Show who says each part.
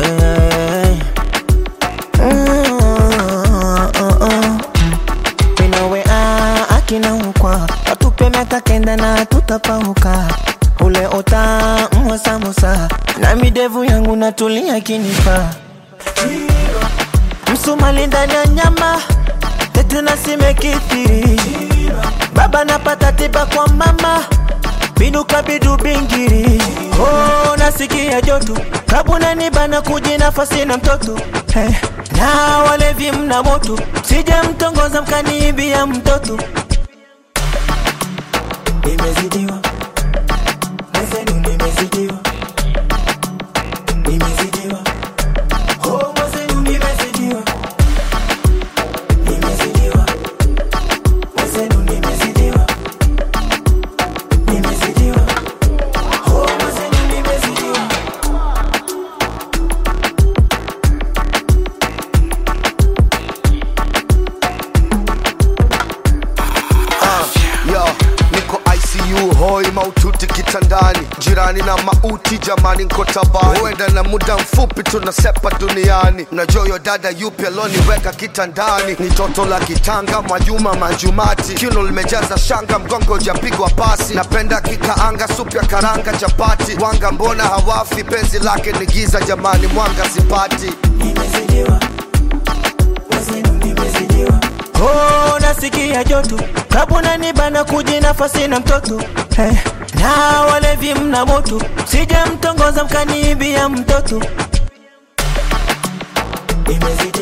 Speaker 1: eh. Mm, uh, uh. Minawe ah, akina ukwa watupe miaka kenda na tutapauka ule ota mwasamusa na midevu yangu natulia kinifa msumali ndani ya nyama tete na simekithiri baba napata tiba kwa mama binuka bidu bingiri oh, nasikia joto kabuna nibana kuji nafasi na mtoto hey. na walevi mna moto sije mtongoza mkaniibia mtoto nimezidiwa mwenzenu nimezidiwa nimezidiwa oh, mwenzenu nimezidiwa nimezidiwa mwenzenu nimezidiwa nimezidiwa oh, mwenzenu nimezidiwa
Speaker 2: Yo, niko ICU hoi maututi kitandani, jirani na mauti jamani, nko tabani, huenda na muda mfupi tunasepa duniani. Mnajua yo dada yupi aloniweka kitandani? Ni toto la kitanga Mwajuma Manjumati, kiuno limejaza shanga, mgongo ujapigwa pasi. Napenda kikaanga, supu ya karanga, chapati, wanga mbona hawafi? Penzi lake ni giza jamani, mwanga sipati.
Speaker 1: nimezidiwa mwenzenu nimezidiwa oh, nasikia joto kabuna nibana kuji nafasi na mtoto hey. na walevi mna moto sije mtongoza mkaniibia mtoto nimezidiwa